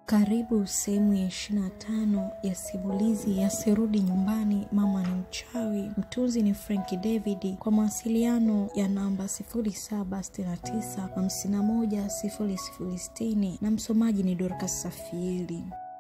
Karibu sehemu ya ishirini na tano ya simulizi ya Sirudi Nyumbani, Mama ni Mchawi. Mtunzi ni Frank David. Kwa mawasiliano ya namba 0769510060 na msomaji ni Dorcas Safieli.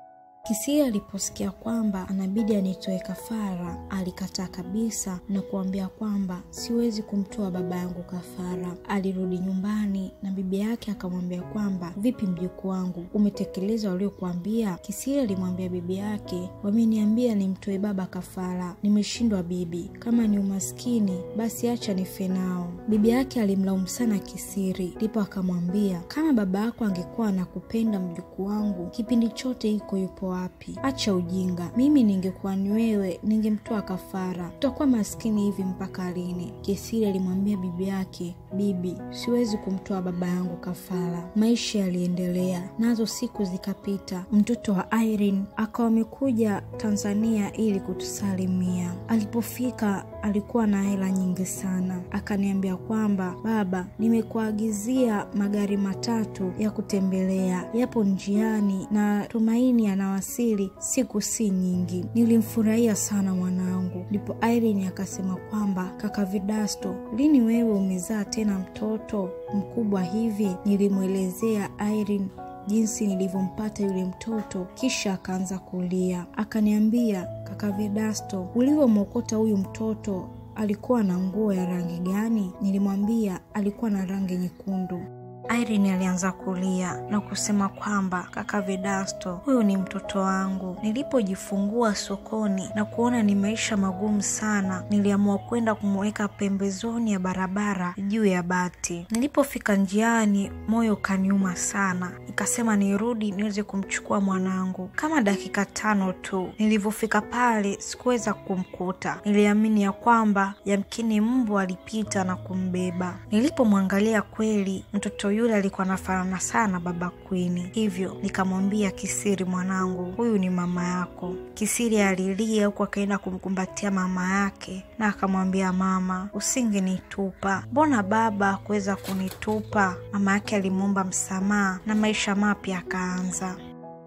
Kisia aliposikia kwamba anabidi anitoe kafara, alikataa kabisa na kuambia kwamba siwezi kumtoa baba yangu kafara. Alirudi nyumbani na bibi yake akamwambia kwamba vipi, mjukuu wangu, umetekeleza waliokuambia? Kisia alimwambia bibi yake, wameniambia nimtoe baba kafara, nimeshindwa bibi. Kama ni umaskini basi acha nife nao. Bibi yake alimlaumu sana Kisiri, ndipo akamwambia kama baba yako angekuwa anakupenda mjukuu wangu, kipindi chote iko yupo wapi? Acha ujinga. Mimi ningekuwa ni wewe, ningemtoa kafara. Tutakuwa maskini hivi mpaka lini? Kesiri alimwambia bibi yake, bibi, siwezi kumtoa baba yangu kafara. Maisha yaliendelea, nazo siku zikapita. Mtoto wa Irene akawa amekuja Tanzania ili kutusalimia. Alipofika alikuwa na hela nyingi sana, akaniambia kwamba baba, nimekuagizia magari matatu ya kutembelea, yapo njiani na tumaini anawasili siku si nyingi. Nilimfurahia sana mwanangu. Ndipo Irene akasema kwamba kaka Vidasto, lini wewe umezaa tena mtoto mkubwa hivi? Nilimwelezea Irene jinsi nilivyompata yule mtoto, kisha akaanza kulia. Akaniambia, kaka Vedasto, ulivyomwokota huyu mtoto alikuwa na nguo ya rangi gani? Nilimwambia alikuwa na rangi nyekundu. Irene alianza kulia na kusema kwamba kaka Vedasto, huyu ni mtoto wangu. Nilipojifungua sokoni na kuona ni maisha magumu sana, niliamua kwenda kumweka pembezoni ya barabara juu ya bati. Nilipofika njiani, moyo ukaniuma sana, nikasema nirudi niweze kumchukua mwanangu. Kama dakika tano tu, nilivyofika pale sikuweza kumkuta. Niliamini ya kwamba yamkini mbu alipita na kumbeba. Nilipomwangalia kweli mtoto yule alikuwa anafanana sana baba Kwini, hivyo nikamwambia Kisiri, mwanangu, huyu ni mama yako. Kisiri alilia huku akaenda kumkumbatia mama yake na akamwambia, mama, usingenitupa. Mbona baba hakuweza kunitupa? Mama yake alimwomba msamaha na maisha mapya akaanza.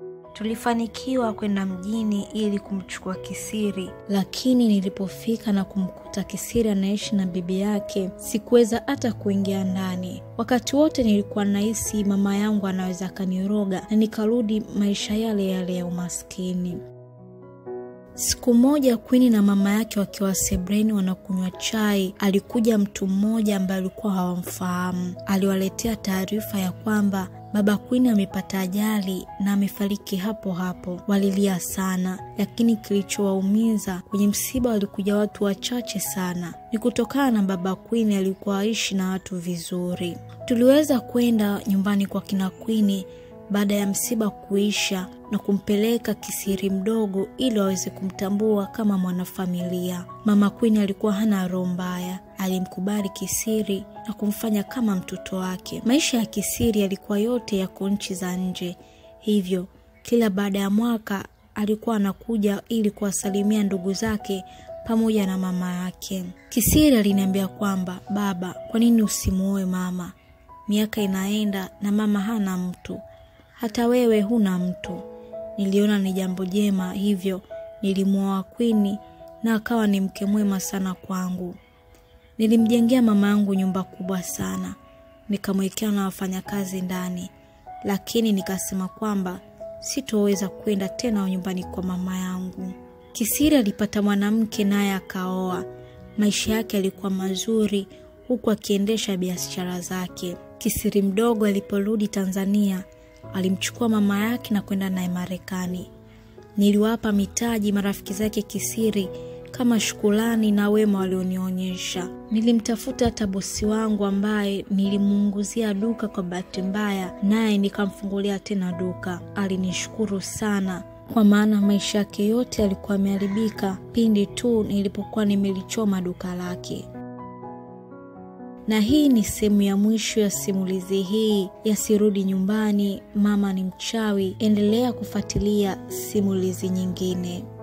Tulifanikiwa kwenda mjini ili kumchukua Kisiri, lakini nilipofika na kumkuta Kisiri anaishi na bibi yake, sikuweza hata kuingia ndani. Wakati wote nilikuwa nahisi mama yangu anaweza akaniroga na nikarudi maisha yale yale ya umaskini. Siku moja Kwini na mama yake wakiwa sebreni wanakunywa chai, alikuja mtu mmoja ambaye alikuwa hawamfahamu. Aliwaletea taarifa ya kwamba baba Kwini amepata ajali na amefariki hapo hapo. Walilia sana, lakini kilichowaumiza kwenye msiba walikuja watu wachache sana. Ni kutokana na baba Kwini alikuwa aishi na watu vizuri. Tuliweza kwenda nyumbani kwa kina Kwini baada ya msiba kuisha na kumpeleka Kisiri mdogo ili waweze kumtambua kama mwanafamilia. Mama Kwini alikuwa hana roho mbaya, alimkubali Kisiri na kumfanya kama mtoto wake. Maisha ya Kisiri yalikuwa yote yako nchi za nje, hivyo kila baada ya mwaka alikuwa anakuja ili kuwasalimia ndugu zake pamoja na mama yake. Kisiri aliniambia kwamba baba, kwa nini usimuoe mama? Miaka inaenda na mama hana mtu hata wewe huna mtu. Niliona ni jambo jema, hivyo nilimwoa Kwini na akawa ni mke mwema sana kwangu. Nilimjengea mama yangu nyumba kubwa sana, nikamwekea na wafanyakazi ndani, lakini nikasema kwamba sitoweza kwenda tena nyumbani kwa mama yangu. Kisiri alipata mwanamke naye akaoa. Maisha yake yalikuwa mazuri, huku akiendesha biashara zake. Kisiri mdogo aliporudi Tanzania alimchukua mama yake na kwenda naye Marekani. Niliwapa mitaji marafiki zake Kisiri kama shukulani na wema walionionyesha. Nilimtafuta hata bosi wangu ambaye nilimuunguzia duka kwa bahati mbaya, naye nikamfungulia tena duka. Alinishukuru sana kwa maana maisha yake yote yalikuwa yameharibika pindi tu nilipokuwa nimelichoma duka lake na hii ni sehemu ya mwisho ya simulizi hii ya Sirudi Nyumbani, Mama ni Mchawi. Endelea kufuatilia simulizi nyingine.